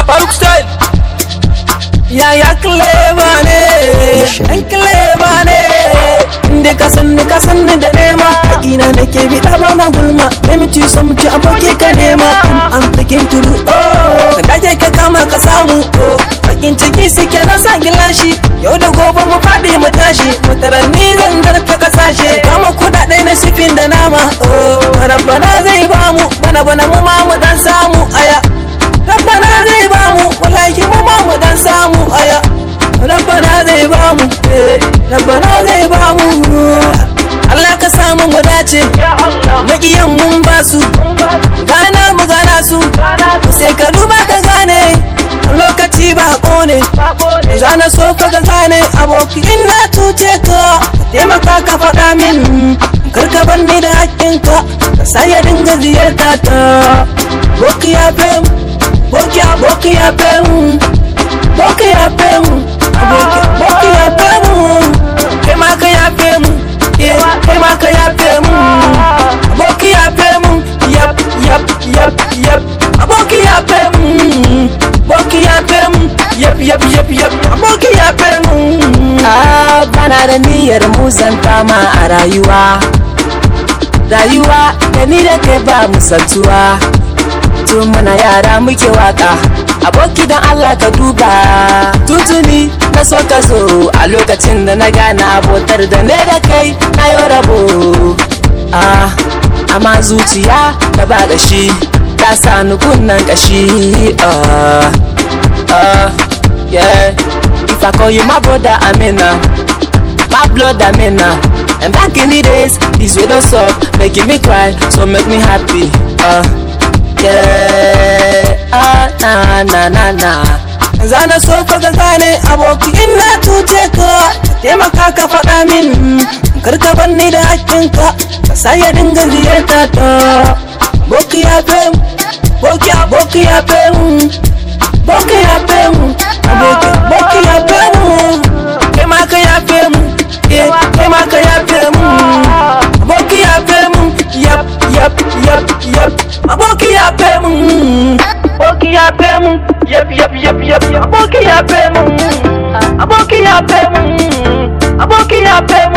Faruk style Yaya clever ne Ɗan clever ne Inda ka san ni ka san ni da nema Ina da ke bi ɗaba na gulma Let me ci some ci aboki ka nema I'm taking to do oh Da ke ka kama ka samu oh Bakin ciki suke na sa gilashi Yau da gobe mu faɗi mu tashi Mutaranni zan zarta kasashe Kama kuɗaɗe na sifin da nama oh Rabbana zai bamu Bana bana mu ma mu dan samu aya Rabbana zai bamu Wallahi mu ma mu dan samu aya Rabbana zai bamu eh, Rabbana zai bamu Allah ka samu mu dace Makiyan mun basu Gana mu gana su Sai ka duba ka gane Lokaci ba ne Zana so ka ga gane Aboki in na tuce ka Taimaka ka faɗa min Karka banni da hakkinka Ka sa ya dinga ziyarta ta Boki ya fem Boki ya boki ya fem Boki ya fem Boki boki ya fem Kai ma ka ya fem Yeah, kai ma ka ya fem Boki ya fem Yap yap yap yap Aboki ya fem Boki ya fem Yap yap yap yap Aboki ya fem Ah, bana da niyyar muzanta ma a rayuwa Rayuwa da ni da kai ba musantuwa Tun muna yara muke waka Aboki don Allah ka duba Tuntuni na so ka zo A lokacin da na gane abotar da ne da kai na yi rabo Ah, amma zuciya da ba gashi Ta sa ni kunnan kashi Ah, ah, yeah If I call you my brother, I'm in a My blood, I'm in a And back in the days, this way don't suck Making me cry, so make me happy uh, Yeah, ah, na, na, na, na Zana so ka ga gane aboki in na tuce ka taimaka ka faɗa min karka banni da hakkinka ka sa ya dinga ziyarta ta boki ya fem boki ya boki ya fem boki ya fem aboki boki ya fem kai ma ka ya fem eh kai ma ka ya fem aboki ya fem yap yap yap yap aboki ya fem aboki ya fem yap yap yap yap aboki ya fem aboki ya fem aboki ya fem